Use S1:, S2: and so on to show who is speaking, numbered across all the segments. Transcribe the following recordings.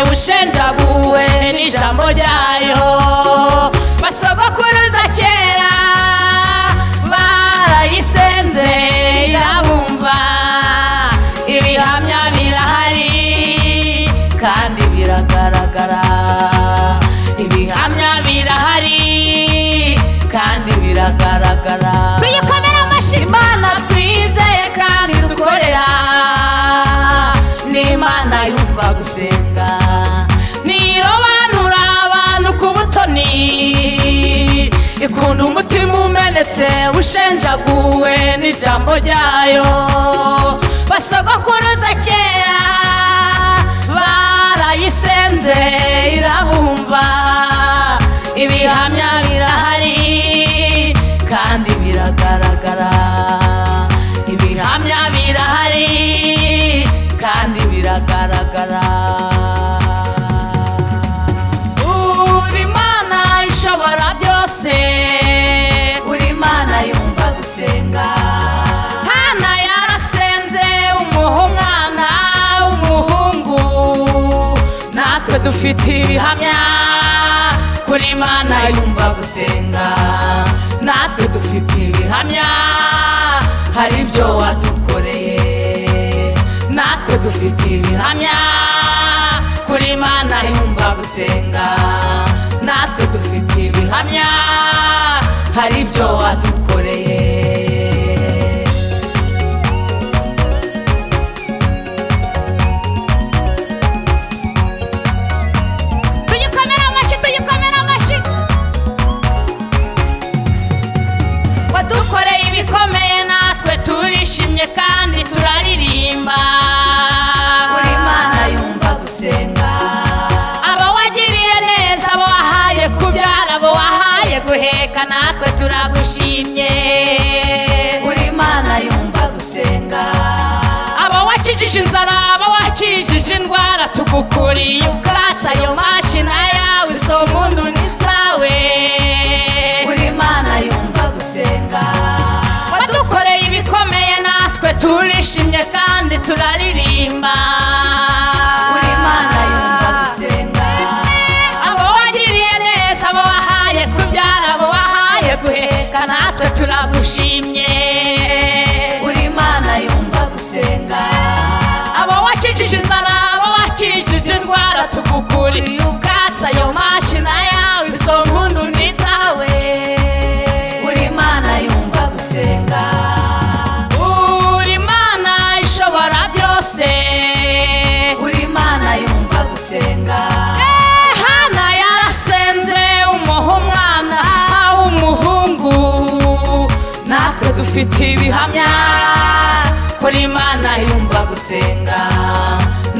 S1: ushenjaguwe n'ijambo ryayo basogokuruza kera barayisenze irabumva ibihamya birahari kandi biragaragara ibihamya birahari kandi biragaragara tuyikomera amashyi imana twizeye kandi dukorera n'imana yumva gusenga ntirobanura abantu ku butoni ikunda umutima umenetse ushenjaguwe n'ijambo ryayo basogokuruza kera barayisenze irabumva ibihamya birahari kandi biragaragara ibihamya birahari kandi biragaragara uri imana ishobora byose uri imana yumva gusenga hana yarasenze umuha umwana w'umuhungu natwe dufite ibihamya kuri imana yumva gusenga natwe dufite ibihamya hari ibyo wadukoreye natwe dufite ibihamya kuri imana yumva gusenga natwe dufite ibihamya hari ibyo wadukoreye tuyikomere amashyi tuyikomere amashyi wadukoreye ibikomeye natwe turishimye kandi turaririmba
S2: buri mana yumva gusenga
S1: abo wagiriye neza abo wahaye kubyara abo wahaye guheka natwe turagushimye
S2: buri mana yumva gusenga
S1: abo wakijije inzara abo wakijije indwara tugukuriye ubwatsi ayo mashyi na yawe izo muntu ni izawe
S2: buri mana yumva gusenga
S1: wadukoreye ibikomeye natwe turishimye kandi turaririmba
S2: buri mana yumva gusenga
S1: abo wagiriye neza abo wahaye kubyara abo wahaye guheka natwe turagushimye
S2: buri mana yumva gusenga
S1: abo wakijije inzara abo wakijije indwara tugukuriye ubwatsi ayo mashyi na yawe izo mpundu ni izawe
S2: buri mana yumva gusenga
S1: uri imana ishobora byose
S2: buri mana yumva gusenga
S1: Eh, hana yarasenze umuha umwana w'umuhungu natwe dufite ibihamya kuri imana yumva gusenga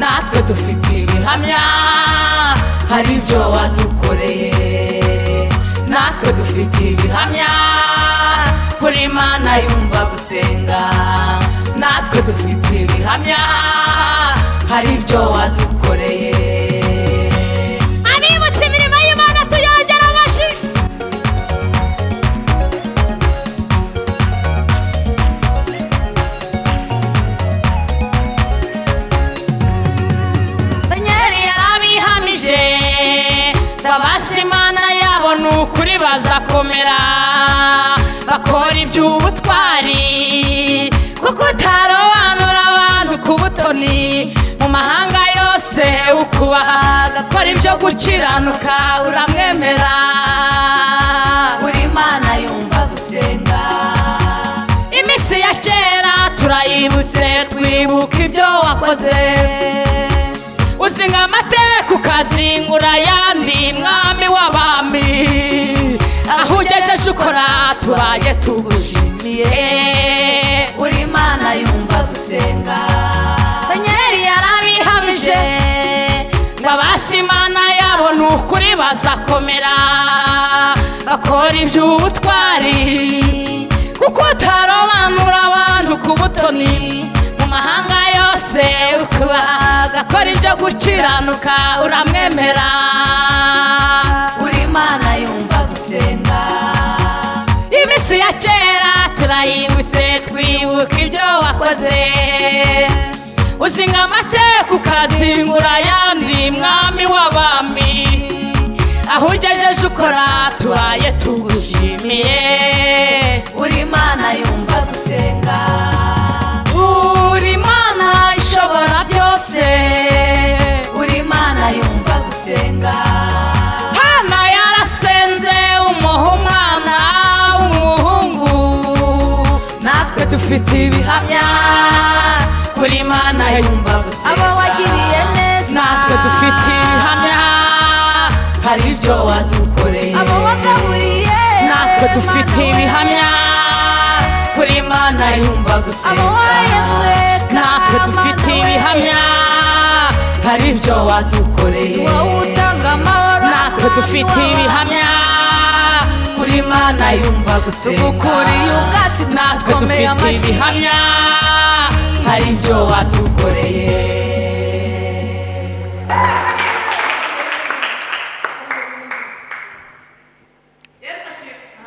S1: natwe dufite ibihamya hari ibyo wadukoreye natwe dufite ibihamya kuri imana yumva gusenga natwe dufite ibihamya hari ibyo wadukoreye abibutse imirimo y'imana tuyongera amashyi Danieli yarabihamije tabasi imana yabo ni ukuri bazakomera bakora iby'ubutwari kuko utarobanura abantu ku butoni mu mahanga yose ukubaha agakora ibyo gukiranuka uramwemera
S2: buri mana yumva gusenga
S1: iminsi ya kera turayibutse twibuka ibyo wakoze uzinga amateka ukazingura ayandi mwami w'abami aho ugejeje ukora tubaye tugushimiye
S2: buri mana yumva gusenga
S1: daniel yarabihamije babasi imana yabo ni ukuri bazakomera bakora iby'ubutwari kuko utarobanura abantu ku butoni mu mahanga yose ukubaha agakora ibyo gukiranuka uramwemera
S2: buri mana yumva gusenga
S1: iminsi ya kera turayibutse twibuka ibyo wakoze uzinga amateka ukazingura ayandi mwami uje ukora tubaye tugushimiye
S3: buri mana yumva gusenga
S1: uri mana ishobora byose
S3: buri mana yumva gusenga
S1: hana yarasenze umuha umwana w'umuhungu natwe dufite ibihamya
S3: kuri mana yumva gusenga
S1: aba wagiriye neza natwe dufite ibihamya
S3: hari ibyo wadukoreye
S1: aba wagaburiye natwe dufite ibihamya
S3: kuri mana yumva
S1: aba
S3: gusenga
S1: wayatweka
S3: natwe dufite ibihamya hari ibyo wadukoreye
S1: wowe utanga amahoro
S3: natwe dufite ibihamya kuri mana yumva gusenga
S1: dukuriye ubwatsi
S3: natwe
S1: tugukomeye
S3: dufite
S1: amashyi
S3: ibihamya hari ibyo wadukoreye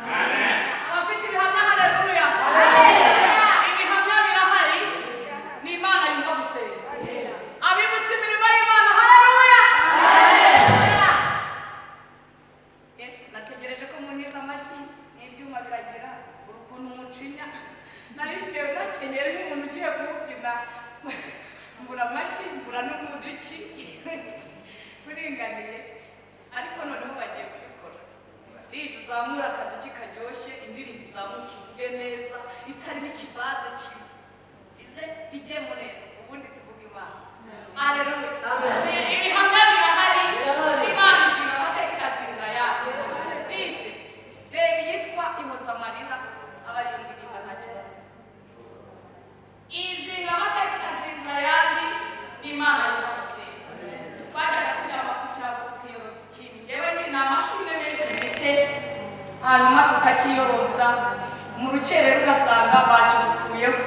S4: abafite ibihamya haleluya ibihamya birahari ni imana yumva gusenga abibutse imirimo y'imana haleluya Eh, nategereje ko munyiza amashyi n'ibyuma biragira urukuntu mucinya nari ngewe nakenyere nk'umuntu ugiye kuwubyina mbura amashyi mbura n'umuziki uringaniye ariko noneho bagiye kubikora rije uzamura akaziki karyoshye indirimbo izamuka ivuge neza itarimo ikibanza kibi ize ijyemo neza ubundi tuvuga imana aleluya ibihamya birahari imana izinga amateka ikazinga yabo rije reba iyitwa ihozamarira abaririmbira nta kibazo izinga amateka ikazinga yandi imana y'ubusenga twajyaga tunyama ku kirago tukiyorosa ikintu yewe ni ni amashimwe menshi dufite hanyuma tukakiyorosa mu rukerera ugasanga bacyukuyeho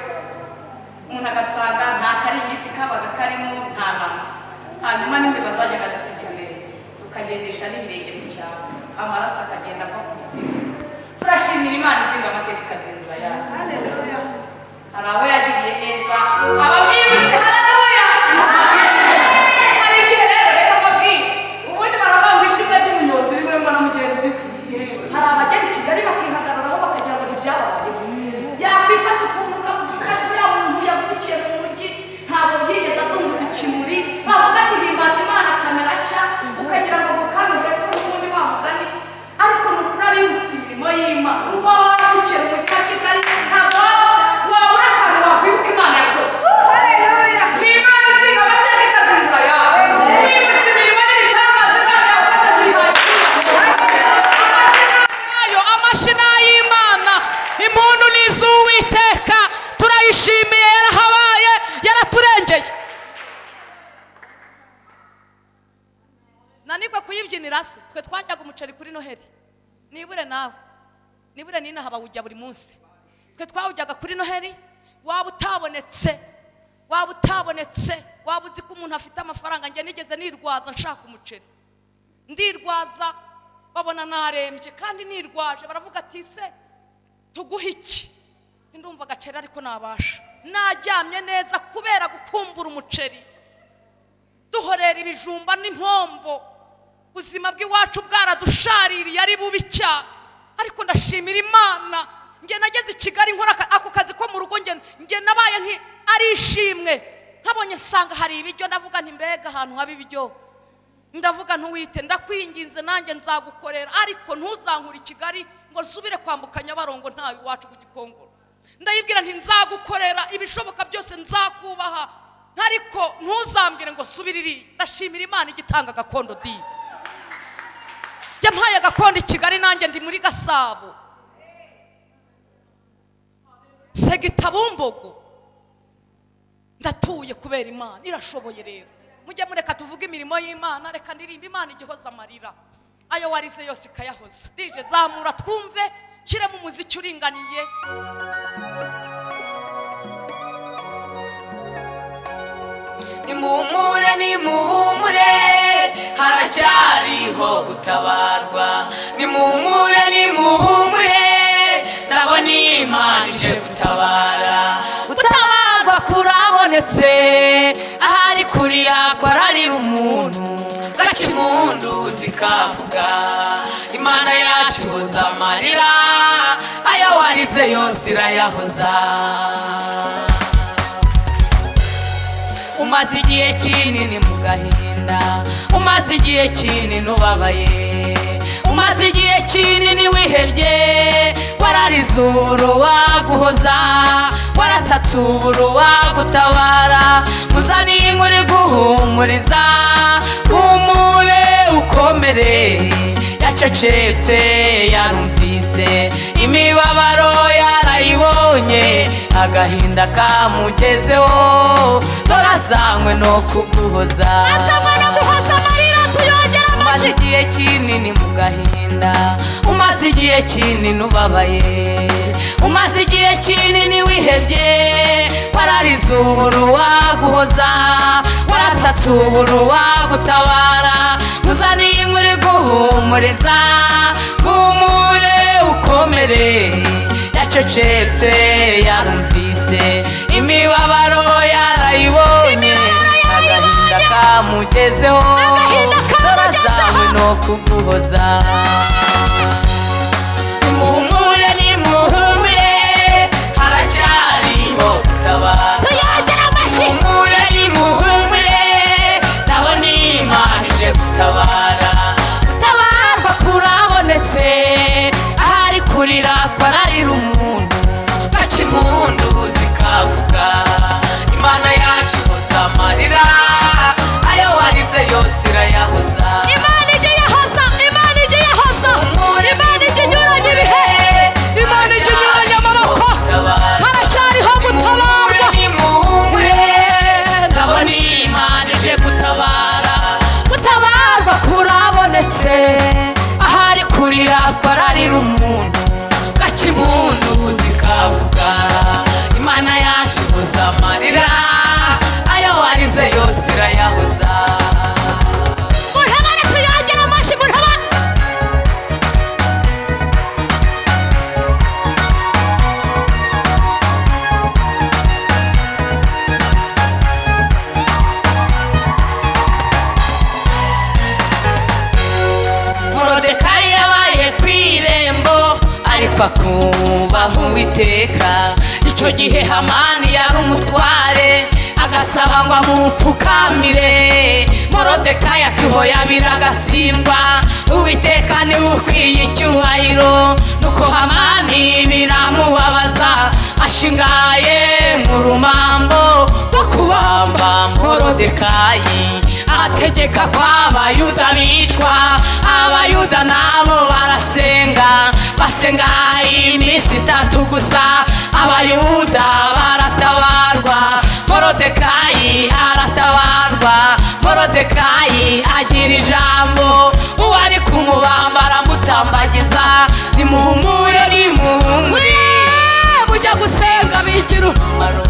S4: umuntu agasanga nta kari igiti kabaga karimo nta nama hanyuma n'indi bazajyaga zitujya neza tukagendesha n'ibirenge mu cyaro amaraso akagenda ava ku gitsina turashimira imana itsinda amateka ikazindura yayo hari abo yagiriye neza abamwibutse haleluya hari igihe rero reka mbabwire ubundi baravuga ngo ishimwe ry'umunyonzi riwemo na mugenzi we hari abagera i kigali bakihagararaho bakagira ngo ntibyabaye yakwifata ukuntu ukavuga ati uriya muntu yavukiye mu mujyi ntabwo yigeze azungutse ikimuri bavuga ati himbaza imana kamera cya ukagira ngo mukame hepfo n'ubundi wa mugani ariko ni ukuri abibutse imirimo y'imana uba wavukiye mu mujyi wa kigali ntabwo waba wabura akantu wakwibuka imana yakoze ni imana izinga amateka ikazindura yawe wibutse imirimo n'ibitangaza imana yakoze tuyihagije
S1: yayo amashina y'imana impundu ni iz'uwiteka turayishimiye yarahabaye yaraturengeye nanigwe kuyibyinira se twe twajyaga umuceri kuri noheli nibure nawe nibure n'inaha bawujya buri munsi twe twawujyaga kuri noheli waba utabonetse waba utabonetse waba uzi ko umuntu afite amafaranga njye nigeze nirwaza nshaka umuceri ndirwaza babona narembye kandi nirwaje baravuga ati se tuguhe iki ndumva agaceri ariko nabasha naryamye neza kubera gukumbura umuceri duhorera ibijumba n'impombo ubuzima bw'iwacu bwaradushaririye ari bubi cyane ariko ndashimira imana njye nageze i kigali nkora aka- ako kazi ko mu rugo njye- njye nabaye nki ari ishimwe nkabonye nsanga hari ibiryo ndavuga nti mbega ahantu haba ibiryo ndavuga ntuwite ndakwinginze nanjye nzagukorera ariko ntuzankure i kigali ngo nsubire kwambuka nyabarongo ntawe iwacu ku gikongoro ndayibwira nti nzagukorera ibishoboka byose nzakubaha ariko ntuzambwire ngo nsubire iriya ndashimira imana igitanga gakondo diye njya mpaye agakondo i kigali nanjye ndi muri gasabo segitabumbogo ndatuye kubera imana irashoboye rero mujye mureka tuvuge imirimo y'imana reka ndirimba imana igihoza amarira ayo warize yose ikayahoza dije zamura twumve nshyiremo umuziki uringaniye
S3: nimuhumure nimuhumure haracyariho gutabarwa nimuhumure nimuhumure ndabona imana ije gutabara gutabarwa kurabonetse ahari kuriya kwararira umuntu gaca impundu zikavuga imana
S1: yakoze yose irayahoza umaze igihe kinini mu gahinda umaze igihe kinini ubabaye umaze igihe kinini wihebye wararize uburo waguhoza waratatse uburo wagutabara muzaniye inkuru iguhumuriza humure ukomere yacecetse yarumvise imibabaro yarayibonye agahinda kamugezeho dore asangwe no kuguhoza
S5: asangwa no guhoza amarira tuyongera
S1: umaze
S5: amashyi
S1: igihe kinini mu gahinda umaze igihe kinini ubabaye umaze igihe kinini wihebye wararize uburo waguhoza waratatse uburo wagutabara muzaniye inkuru iguhumuriza humure ukomere yacecetse yarumvise imibabaro yarayibonye agahinda kamugezeho
S5: Agahinda kamugezeho.
S1: dore no kuguhoza nimuhumure nimuhumure haracyariho gutabara
S5: tuyongera amashyi
S1: nimuhumure nimuhumure naho n'imana ije gutabara gutabarwa kurabonetse ahari kurira kwararira umuntu gaca impundu zikavuga imana yacu ihoza amarira ayo warize yose irayahoza
S5: imana ijye yahoza imana ijye yahoza imana ijye inyuranye ibihe imana ijye inyuranye amaboko haracyariho gutabarwa
S1: ndabona imana ije gutabara gutabarwa kurabonetse ahari kurira kwararira umuntu gaca impundu zikavuga imana yacu ihoza amarira ayo warize yose irayahoza
S5: murebane tuyongera amashyi murebane
S1: morodekayi yabaye ku irembo ariko akubaha uwiteka icyo gihe hamani yari umutware agasaba ngo amupfukamire morodekayi akihoya biragatsindwa uwiteka niwe ukwiye icyubahiro nuko hamani biramubabaza ashingaye mu rumambo rwo kubamba morodekayi ategeka ko abayuda bicwa abayuda nabo barasenga basenga iminsi itatu gusa abayuda baratabarwa morodekayi aratabarwa morodekayi agira ijambo uwo ari kumubamba aramutambagiza nimuhumure nimuhumure mujya gusenga bigira umumaro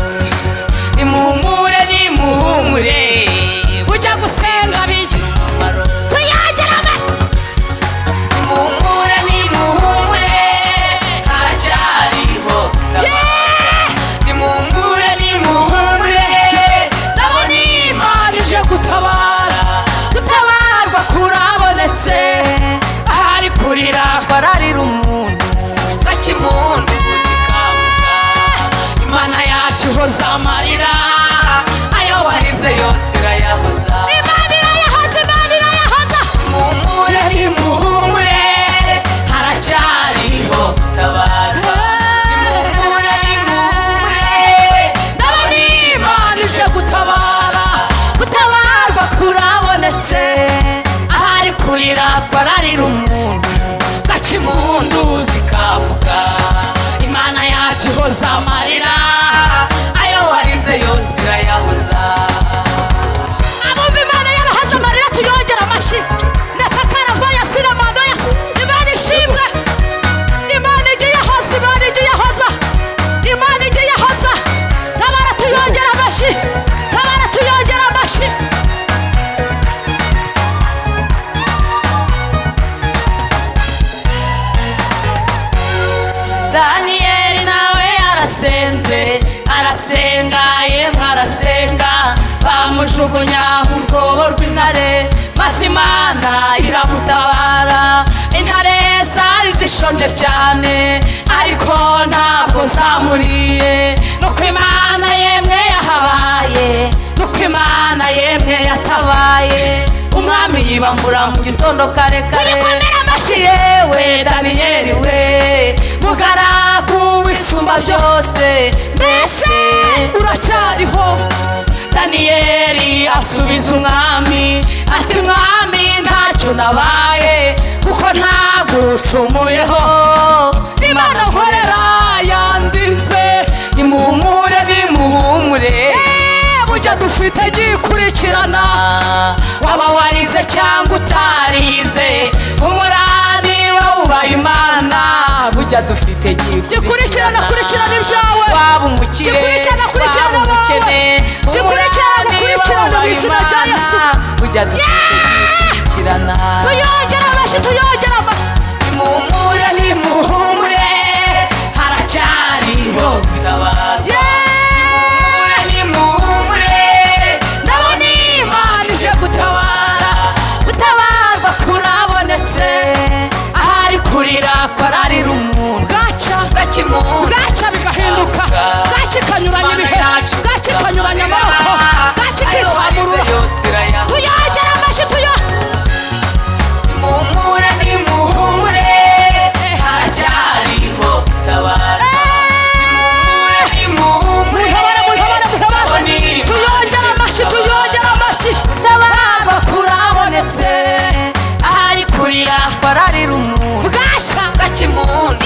S1: nimuhumure nimuhumure ujya gusenga bigira umumaro
S5: tuyongera amashyi
S1: nimuhumure nimuhumure haracyariho gutabara nimuhumure nimuhumure ndabona imana ije gutabara gutabarwa kurabonetse ahari kurira kwararira umuntu gakimuntu zikavuga imana yacu ihoza amarira ayo warize yose irayahoza
S5: imana irayahoza imana irayahoza
S1: muhumure nimuhumure haracyariho gutabara nimuhumure nimuhumure ndabona imana ije gutabara gutabarwa kurabonetse ahari kurira kwararira umuntu gaca impundu zikavuga imana yacu ihoza amarira ayo warinze yose irayahoza
S5: abumva imana y'abahaza amarira tuyongera amashyi natakarava ya siramano ya si- imana ishimwe imana ijye yahoza imana ijye yahoza imana ijye yahoza tabara tuyongera amashyi tabara tuyongera amashyi
S1: daniyeli nawe yarasenze arasenga yemwe arasenga bamujugunya mu rwobo rw'intare maze imana iramutabara intare zarije ishonje cyane ariko ntabwo zamuriye nuko imana yemwe yahabaye nuko imana yemwe yatabaye umwami yibambura mu gitondo kare kare
S5: Muyikomere amashyi.
S1: yewe daniyeli we mugaragu wisumba byose mbese uracyariho daniyeli asubiza umwami ati mwami ntacyo nabaye kuko ntagucumuyeho imana nkorera yandinze nimuhumure nimuhumure burya dufite gikurikirana waba warize cyangwa utarize umurari wawuba imana burya dufite
S5: Gikurikirana, kurikirana ibyawe.
S1: waba umukire
S5: Gikurikirana, kurikirana
S1: waba umukene
S5: wowe. Gikurikirana,
S1: umurari
S5: kurikirana
S1: wawuba
S5: mu izina rya
S1: Imana.
S5: Yesu.
S1: burya dufite gikurikirana
S5: tuyongera amashyi tuyongera amashyi
S1: nimuhumure nimuhumure haracyariho bitabaza Nimuhumure, nimuhumure ndabona imana ije gutabara gutabarwa kurabonetse ahari kurira kwararira umuntu bwaca gakimuka
S5: bwacya bigahinduka bwacya ikanyuranya ibihe bwacya ikanyuranya amaboko bwacya ikitwamurura tuyongera amashyi tuyongera
S1: muhumure nimuhumure haracyariho gutabara Nimuhumure, nimuhumure
S5: muhabara muhabara muhabara
S1: ndabona imana
S5: tuyongera amashyi
S1: ije
S5: tuyongera amashyi
S1: gutabarwa kurabonetse ahari kurira kwararira umuntu
S5: bwacya
S1: gakimuntu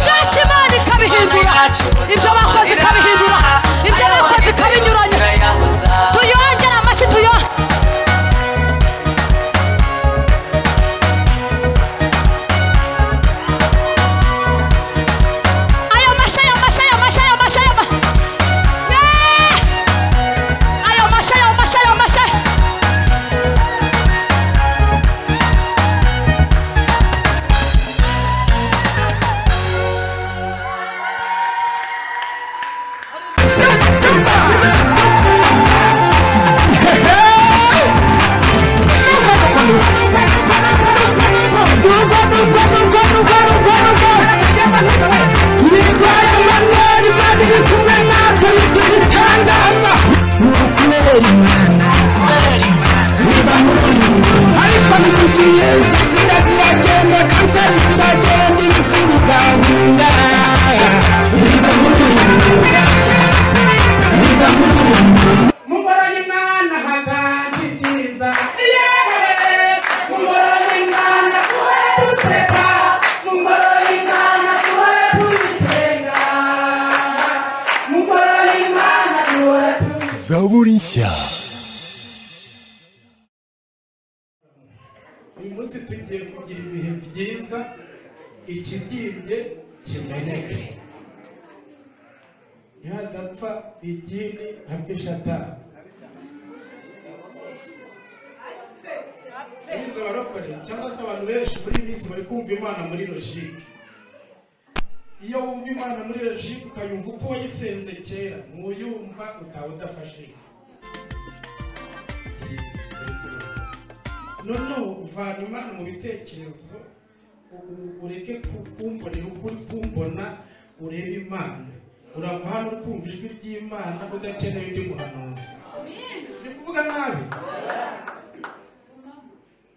S5: bwacya imana ikabihindura ibyo bakoze ikabihindura ibyo bakoze ikabinyuranya tuyongera amashyi tuyongera ayo mashyi ayo mashyi ayo mashyi ayo mashyi ayo mashyi Yeee! ayo mashyi ayo mashyi ayo mashyi
S6: mumora y'imana haganje ibyiza yewe mumora y'imana duhore duseka mumora y'imana duhore tuyisenga mumora y'imana duhore tuyisenga
S7: zaburi nshya
S6: uyu munsi tugiye kugira ibihe byiza ikibyimbye kimeneke ntihadapfa ikindi apfisha atanu biza abarokore cyangwa se abantu benshi muri iyi minsi bari kumva imana muri logike iyo wumva imana muri logike ukayumva uko wayisenze kera ntuyumva utaba udafashijwe uretse Imana. noneho uvana imana mu bitekerezo u- u- ureke ku- kumbonera ukuri kumbona urebe imana urava hano uri kumva ijwi ry'imana udakeneye undi muhanuzi ni kuvuga nabi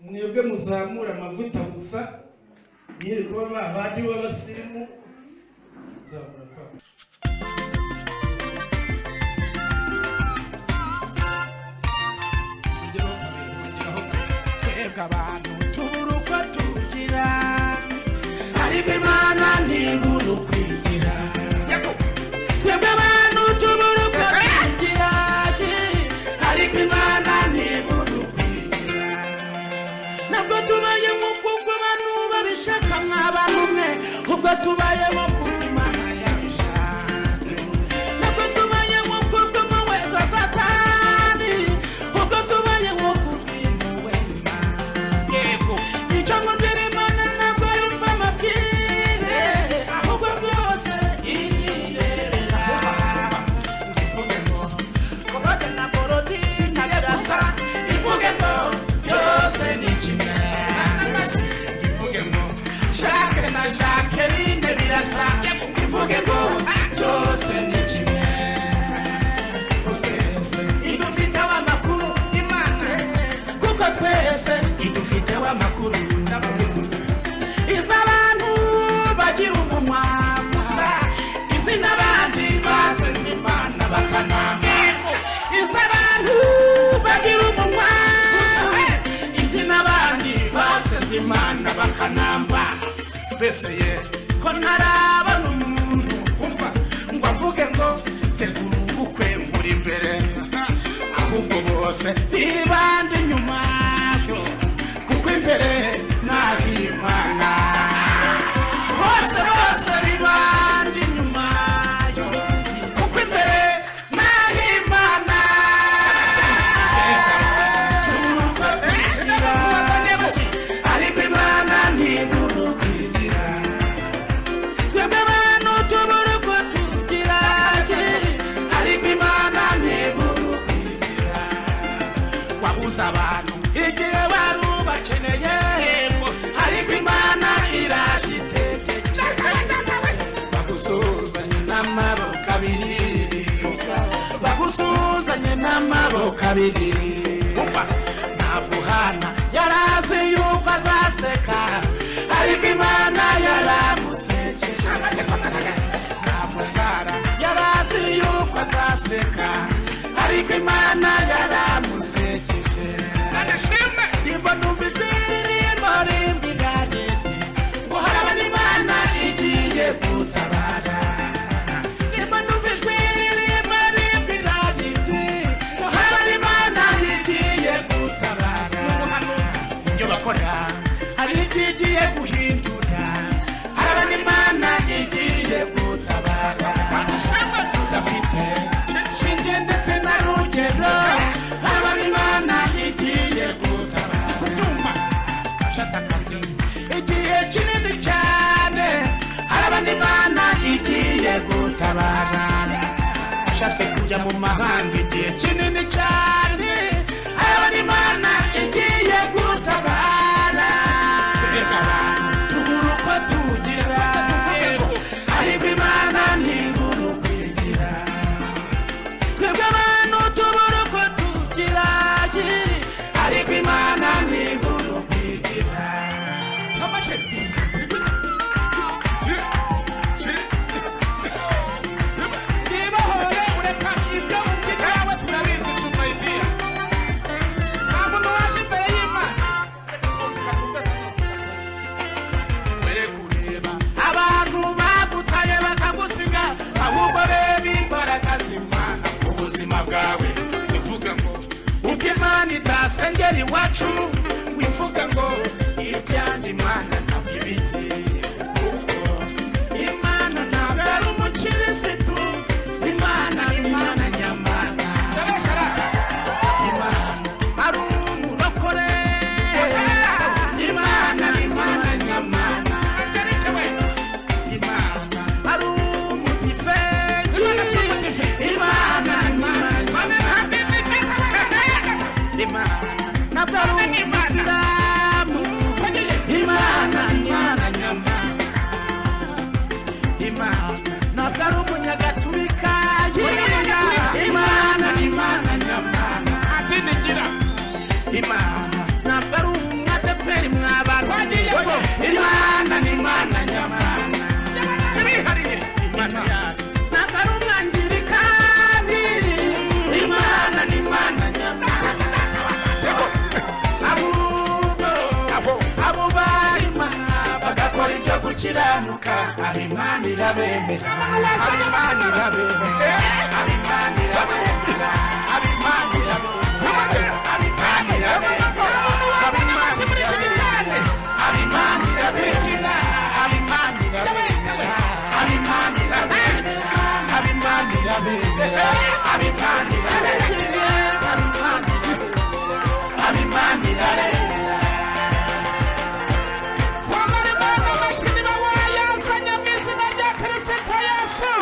S6: mwebwe muzamura amavuta gusa mwiri kuba ba bandi b'abasirimu zamura kwa twebwe abantu tubura uko tugira ariko imana ntibura ukwigira twebwe abantu tubura uko tugira ariko imana ntibura ukwigira ntabwo tubayemo kuko abantu babishaka nk'abantu umwe ubwo tubayemo kuko imana yabishatse ntabwo tubayemo kuko mu wese satani ubwo tubayemo kuko impuhwe z'imana akanamba mbeseye ko ntarabona umuntu umva ngo avuge ngo tegura ubukwe muri imbere ahubwo bose ntibande inyuma yo kuko imbere nahimana bose bose bibande inyuma yo kuko imbere nahimana ariko imana ntidukwigirira twebwe abantu tubura uko tugira ariko imana ntidukwigirira wabuze abantu igihe bari ubakeneye ariko imana irashitegeka bagusuzanye n'amaboko abiri bagusuzanye n'amaboko abiri umva ntabwo hana yari azi yuko azaseka ariko imana yaramusekeje ntabwo sara yari azi yuko azaseka ariko imana yaramusekeje ndimbona numvise iririmbo rimbi ryanjye ngo harabona imana igiye gutabara nimba numvijwe rimwe rimwe iragiti ngo harabona imana igiye gutabara ibyo bakora hari igiye guhindura harabona imana igiye gutabara tudafite shinge ndetse na rugero harabona imana igiye gutabara kutumva ashaka akazi igihe kinini cyane harabona imana igiye gutabara ashatse kujya mu mahanga igihe kinini cyane harabona imana igiye gutabara Twebwe abantu tubura uko tugira ariko imana ntibura uko igira twebwe abantu tubura uko tugira ariko imana ntibura uko igira nibahore ureka ibyo mubyigawe turabizi tunayibwira ntabwo nuwaje imbere y'imana were kureba abantu bagutaye bakagusiga ahubwo reba imbaraga z'imana ku buzima bwawe uvuga ngo ubwo imana idasengera iwacu wivuga ngo ibyandi imana ntabwo ibizi kuko imana ntabwo ari umukirisitu imana imana nyamana imana ari umurokore imana imana nyamana imana ari umudive imana imana imana ntabwo ari umusilamu imana imana nyamana imana ntabwo ari umunyagatulika imana imana nyamana atinigira imana ntabwo ari umwadeperi mwabantu imana imana nyamana yarihariye imana yazo ntabwo ari umwangirikani imana imana nyamana ahubwo abo barima bagakora ibyo gukiranuka abimana irabemera abimana irabemera abimana irabemera abimana irabemera abimana irabemera abimana irabemera abimana irabemera abimana irabemera abimana irabemera abimana irabemera abimana irabemera abimana irabemera abimana irarera kwambara imana amashini baba yazanye mu izina rya kirisito yesu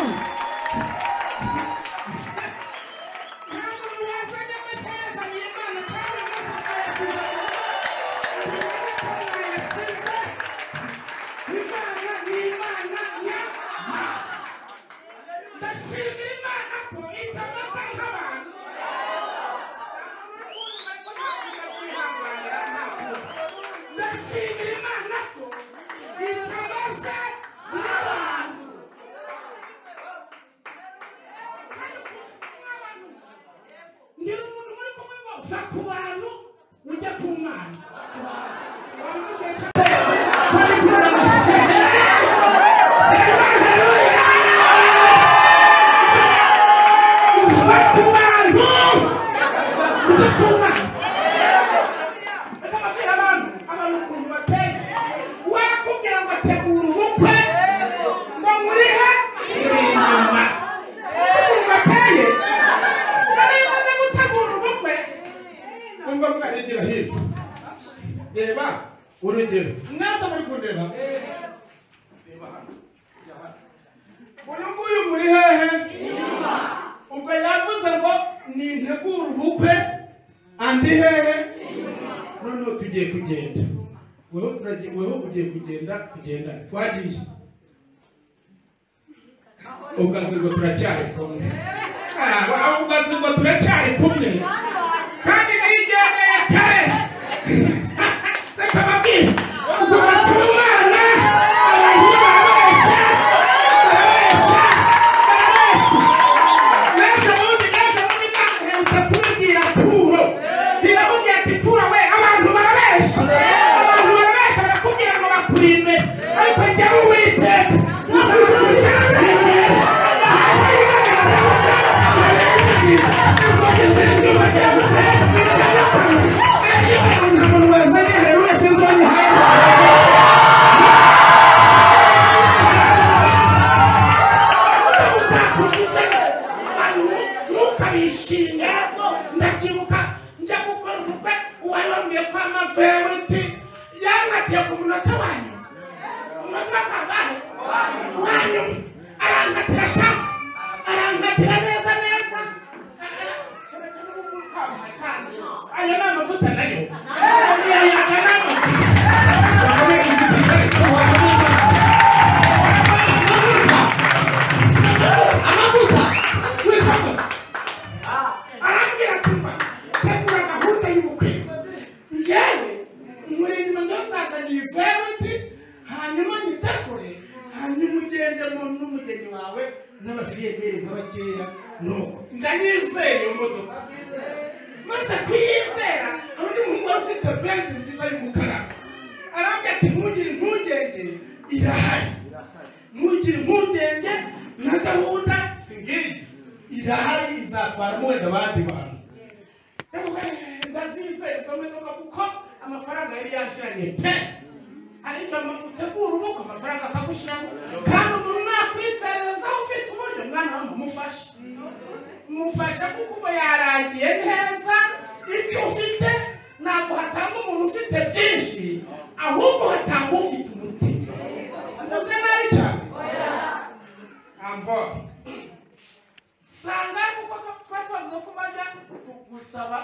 S8: ngira umuntu muri kumwe uva ku bantu ujya ku mwana Waba ufite-
S9: ukuri k'umwana reka mbabwire abantu abantu ukuntu bateye wakubwira ngo tegura ubukwe ngo nkurihe uri inyuma ukuntu bateye nari maze gutegura ubukwe wumva mwaregera hirya reba urugero mwese muri kundeba reba hano reba hano uyu nguyu muri hehe ubwo yavuze ngo nintegura ubukwe andi hehe noneho tugiye kugenda weho turagiye weho ugiye kugenda tugenda twagiye ukazi ngo turacyari kumwe Ah, ukazi ngo turacyari kumwe kandi niyijyana ya kare reka babwire ubwo batumana abantu barabeshya barabeshya barabeshya naje ubundi naje ubundi naherutse kubibwira puro biramubwira ati puro we abantu barabeshya abantu barabeshya barakubwira ngo bakurinde ariko jyawe uwiteka umuntu wazanye hari wese nzonye hanze ukabishinga ndabyibuka njya gukora umukwe uwari wambwiye ko amaveriti yanatiye ku munota wanyu umunota wakangahe wanyu arankatira sha arankatira neza neza ayo ni amavuta nayo ayaga ni amavuta amavuta w'isakosa arambwira ati mba tegura gahunda y'ubukwe njyewe muri nyuma njya nzazaniye iveruti hanyuma nyitekure hanyuma ugende mu- n'umugeni wawe n'abafiyemeri nka bakeya nuko ndayizeye iyo modoka maze kuyizera hari undi muhungu wari ufite benzi nziza y'umukara arambwira ati ntugire impungenge irahari ntugire impungenge na gahunda si ngiyi irahari izatwaramo wenda abandi bantu ndazizeza modoka kuko amafaranga yari yanshiranye pe ariko ama- utegura ubukwe amafaranga akagushyiramo kandi umuntu nakwiperereza ufite uburyo mwana wawe mumufashe mufasha kuko uba yarangiye neza ibyo ufite ntabwo hatanga umuntu ufite byinshi ahubwo hatanga ufite umutima mvuze nabi cyane ambora sanga kuko twari twavuze ko bajya gusaba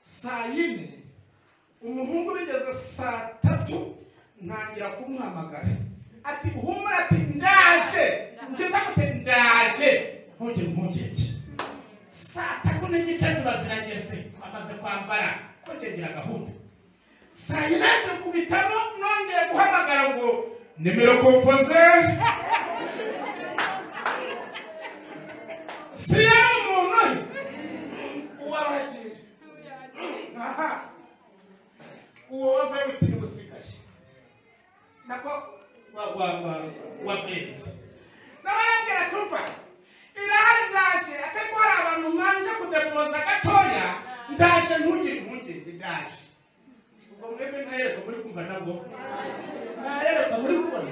S9: saa yine umuhungu bigeze saa tatu ntangira kumuhamagara ati humura ati ndaje ngeze gute ndaje ntugire impungenge saa tatu n'igice ziba zirageze amaze kwambara kongengera gahunda saa yine zikubitamo nongeye guhamagara ngo nimero kompoze si yari umuntu uwaragiye aha uwo wavuye bitiri busigaye nako wa wa wa wa meza n'abarambwira tumva irahari ndaje atari ko hari abantu mwanje kudepoza gatoya ndaje ntugire impungenge ndaje ubwo mwebwe ntayerekwa muri kumva nabwo ntayerekwa muri kubona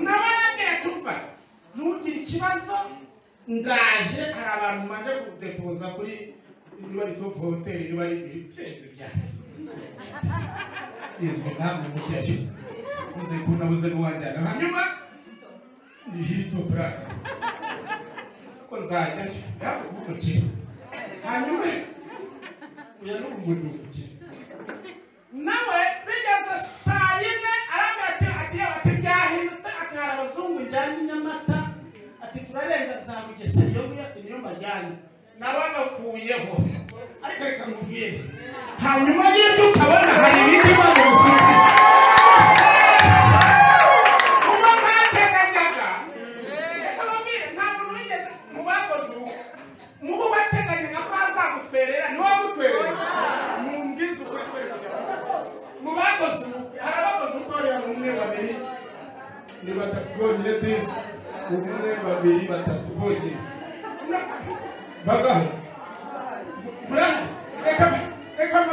S9: n'abarambwira tumva ntugire ikibazo ndaje hari abantu mwanje kudepoza kuri niba ari top hotel niba ari ibicenge byanyu izwi namwe mujyayo uze kunabuze n'uwajyana hanyuma ni hito buraka ko nzajyayo yaje kumukira hanyuma uya n'umuntu umukira nawe bigeze saa yine arambwira ati ati ati byahindutse ati hari abazungu njyanye i nyamata ati turarenga za bugesera iyo ngiyo niyo mbajyanye nawe agakuyeho ariko reka mubwire hanyuma y'ibyo ukabona hari ibindi imana bifite kuba ntateganyaga reka mubwire nta muntu wigeze mu bakoze ubu mubo bateganyaga ko hazagutwerera niwe wagutwerera mumbwize ukuri kwerekana mu bakoze ubu hari abakoze ubwoya mu mwe babiri ni batatu bonyine disi umwe babiri batatu bonyine bagaho murahari reka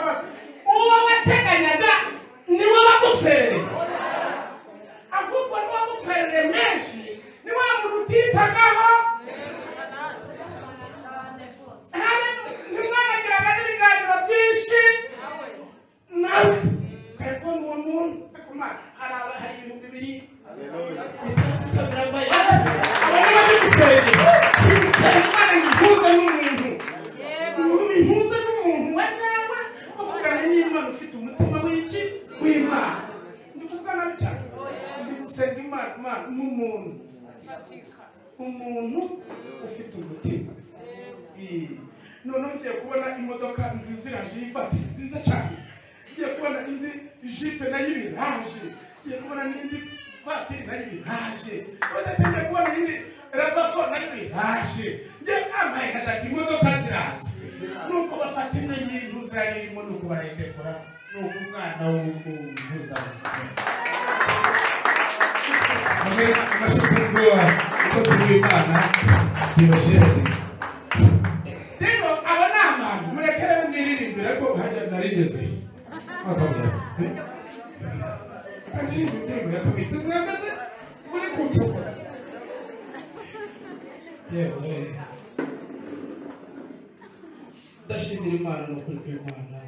S9: imana ufite umutima w'iki w'imana ndi kuvuga nabi cyane ndi gusenga imana imana nk'umuntu umuntu ufite umutima Eh. noneho ngiye kubona imodoka nziza iraje yifate nziza cyane ngiye kubona indi jipe nayo ibiraje ngiye kubona n'indi vatiri nayo ibiraje badatangiye kubona indi ravafo nayo ibiraje ngiye amaye gatatu imodoka ziraza nuko bafata imwe y'intu ziriya irimo nuko barayidekora nuko umwana w'umuntu zawe hamwe n'amashuri y'umukozi w'imana yibashirane rero aba ni abantu murekere mwiririmbire ko hajya narigeze bakabwira ndirimba indirimbo ya kabiri se mwahagaze muri kucukura yewe ndashimira imana n'ukuri kw'imana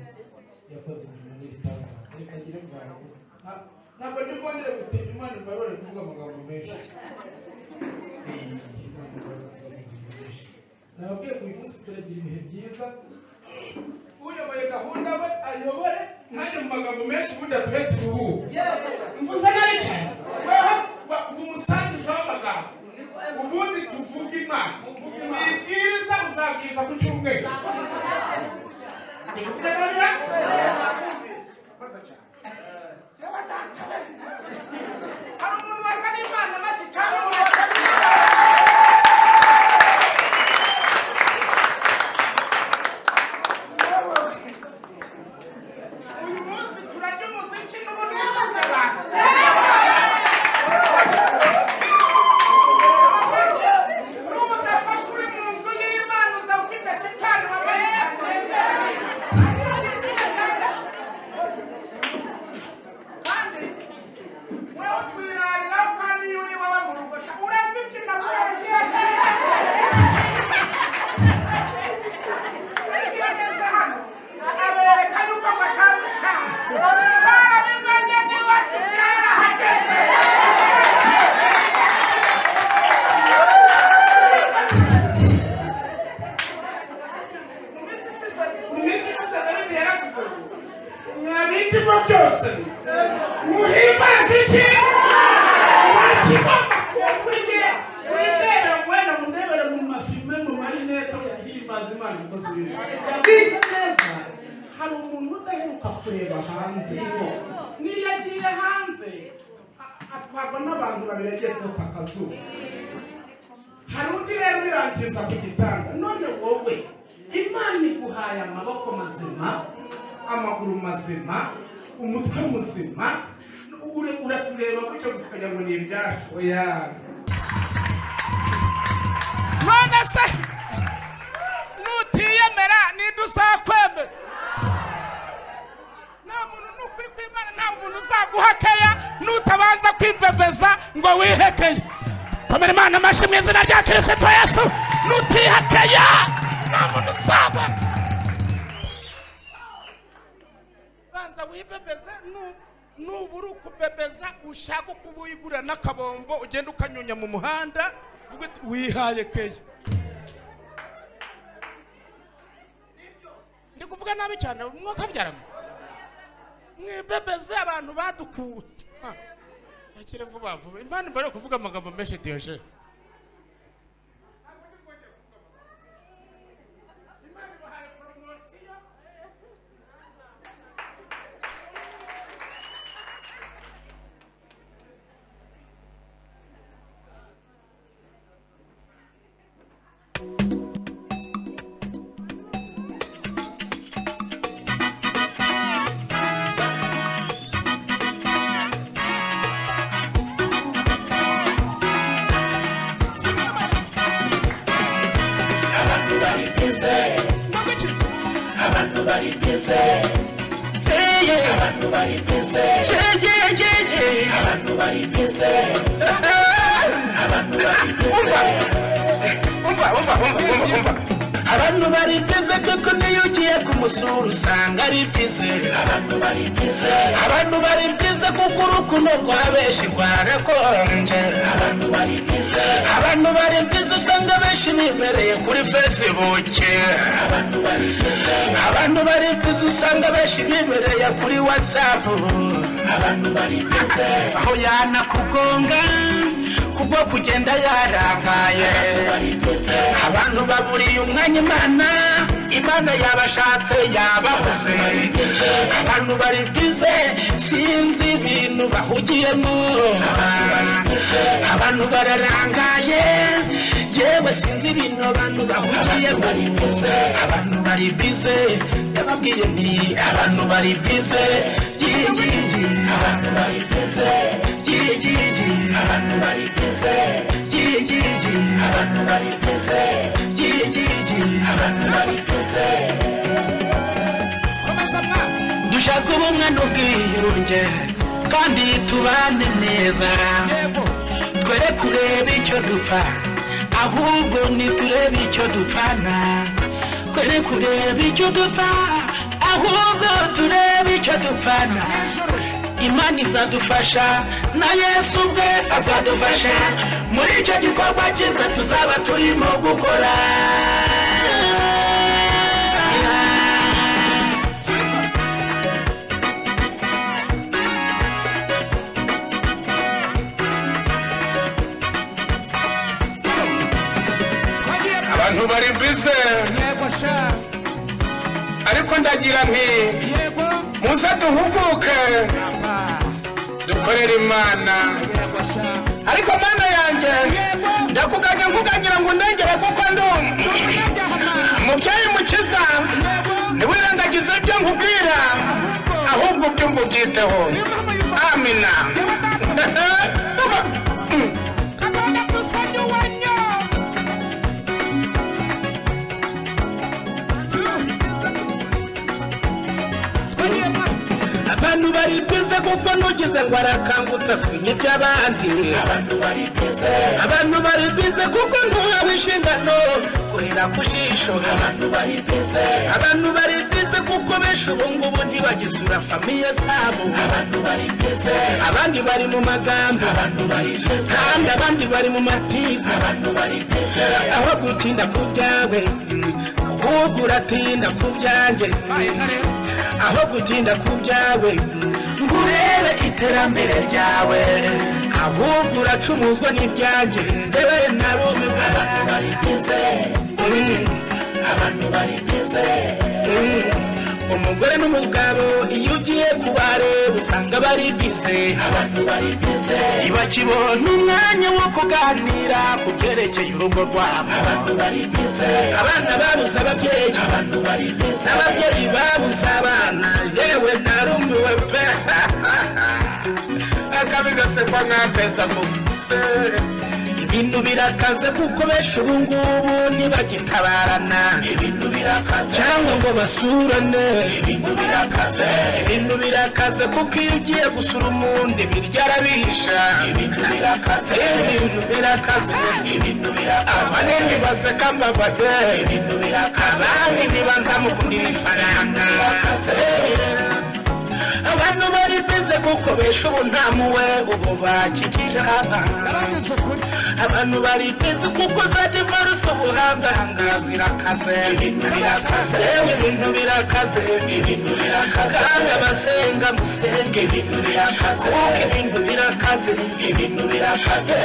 S9: yakoze imirimo n'ibitangaza reka ngire bwangu Na- ntabwo ndi bwongere gutinda imana imbarore kuvuga amagambo menshi nababwiye ko uyu munsi turagira ibihe byiza uyoboye gahunda we ayobore ntajye mu magambo menshi ubundi atube turuhuke mvuze nabi cyane weho wa- umusangiza w'amagambo ubundi tuvuge imana wibwiriza uzabwiriza ku cyumweru ndi kuvuga nabi na Mbaza cyane. hari umuntu wazana imana maze cyane uyu munsi turarya umuziki n'ubundi buzima abantu n'ubudafashe uri mu nzu y'imana uzaba ufite shitani wabaye kandi wewe twirarira kandi iyo uri wowe mu rugo sha urazibyina kubera ugeze hano abereka yuko batazi barabimenye niba kitarahageze mu minsi ishize dawidi yaravuze ati mwabitimo byose muhimbaze iki mwakibamba kuburye wibera mwena munebere mu mafime mu marinete yahimbaza imana ikoze ibintu yabize neza hari umuntu udaheruka kureba hanze niyo agiye hanze a- atwarwa n'abantu babiri agiye kota akazuba hari undi rero ubirangiza ku gitanda none wowe imana iguhaye amaboko mazima amaguru mazima umutwe muzima ure- uratureba gutyo gusa ukagira ngo ni ibyacu oya none se nutiyemera ninde uzakwemera nta muntu n'ukuri kw'imana nta muntu uzaguhakeya nutabanza kwibebeza ngo wihekeye komera imana amashyi mu izina rya kirisito yesu nutihakeya nta muntu uzabona banza wibebeze nu- nubura ukubebeza ushaka uko wigurira n'akabombo ugenda ukanyunya mu muhanda uvuga uti wihaye keya ndi kuvuga nabi cyane umwuka byaramo mwibebeze abantu badukuwe Ha, hakire vuba vuba impande mbere yo kuvuga amagambo menshi diyoje
S8: abantu baribwize kuko niyo ugiye kumusura usanga ari bwize abantu baribwize abantu baribwize kuko urukundo rwa benshi rwarakonje abantu baribwize abantu baribwize usanga benshi bibereye kuri fesibuke abantu baribwize abantu baribwize usanga benshi bibereye kuri watsapu abantu baribwize aho yanakugonga kubwo kugenda yarangaye abantu baburiye umwanya imana imana yabashatse yababuze abantu bari bize sinzi ibintu bahugiyemo abantu bararangaye yewe sinzi ibintu abantu bahugiyemo abantu bari bize yababwiye nti abantu bari bize yiyiyi abantu bari bize yiyiyi abantu bari bize yiyiyi abantu bari bize yiyiyi abantu bari bize dushaka ubumwe n'ubwiyunge kandi tubane neza twere kureba icyo dupfa ahubwo niturebe icyo dupfana twere kureba icyo dupfa ahubwo turebe icyo dupfana imana izadufasha na yesu ubwe azadufasha muri icyo gikorwa cyiza tuzaba turimo gukora abantu bari bize ariko ndagira nti muze duhuguke dukorere imana ariko mana yanjye ndakuganye nkugangira ngo ndengere kuko ndi mubyeyi mukiza ntiwirengagize ibyo nkubwira ahubwo ibyo mvubyiteho amina abantu baribwize kuko nugize ngo arakangutse asinya iby'abandi abantu baribwize kuko ntuhawe inshingano kurira ku jisho abantu baribwize kuko benshi ubu ngubu ntibagisura famiye zabo abandi bari mu magambo kandi abandi bari mu matiku aho gutinda ku byawe ahubwo uratinda ku byanjye aho gutinda ku byawe ngo urebe iterambere ryawe ahubwo uracumuzwa n'ibyanjye ndewe na bumwe abantu bari bize abantu bari bize umugore n'umugabo iyo ugiye kubareba usanga bari bize abantu bari bize ntibakibona umwanya wo kuganira ku byerekeye urugo rwabo abantu bari bize abana babuze ababyeyi abantu bari bize n'ababyeyi babuze abana yewe na rumiwe pe akabi gasekwa nk'akeza mu ibintu birakaze kuko benshi ubu ngubu ntibagitabarana ibintu birakaze cyangwa ngo basurane ibintu birakaze ibintu birakaze kuko iyo ugiye gusura umundi birya arabihisha ibintu birakaze ibintu birakaze ibintu birakaze abanini baseka mbabade ibintu birakaze abandi ntibazamukundira ifaranga abantu bari bize kuko besha ubu nta muwe ubu bakikije abana abantu bari bize kuko za divarusi ubu hanze ahangaha zirakaze ibintu birakaze ibintu birakaze ibintu birakaze kandi abasenga musenge ibintu birakaze kuko ibintu birakaze ibintu birakaze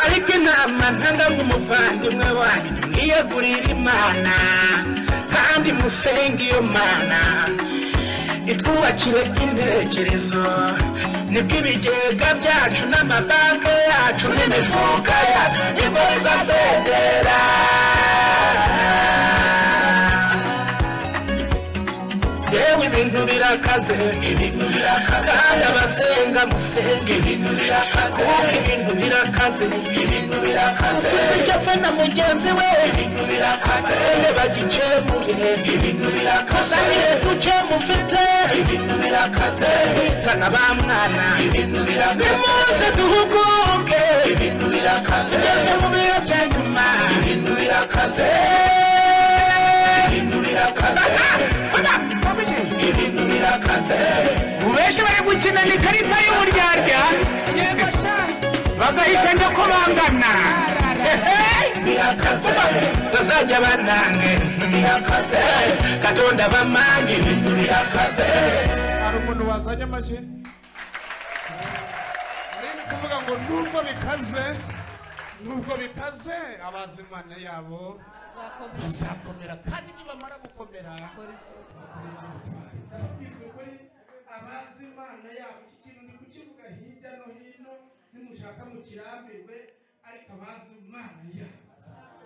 S8: ariko inama ntanga nk'umuvandimwe wanyu mwiyegurire imana kandi musenge iyo mana itwubakire intekerezo nibwo ibigega byacu n'amabanki yacu n'imifuka yacu nibwo bizasedera yewe ibintu birakaze ibintu birakaze kandi abasenga musenge ibintu birakaze kuko ibintu birakaze ibintu birakaze ufite icyo na mugenzi we ibintu birakaze bene bagikemure ibintu birakaze niyo duke mufite ibintu birakaze bitana ba mwana ibintu birakaze nimuze duhuguke ibintu birakaze ngeze mu biro bya nyuma ibintu birakaze ibintu birakaze ibintu birakaze
S6: benshi bari gukina ni karita y'uburyarya bagahita njya ko bangana
S8: birakaze bazajya banange birakaze katonda bamange ibintu birakaze
S6: hari umuntu wazanye amashyi nari kuvuga ngo nubwo bikaze nubwo bikaze abazimana yabo bazakomera kandi nibamara gukomera
S9: izo kuri abazi imana yabo iki kintu ndi kukivuga hirya no hino nimushaka mukirambirwe ariko abazi imana yabo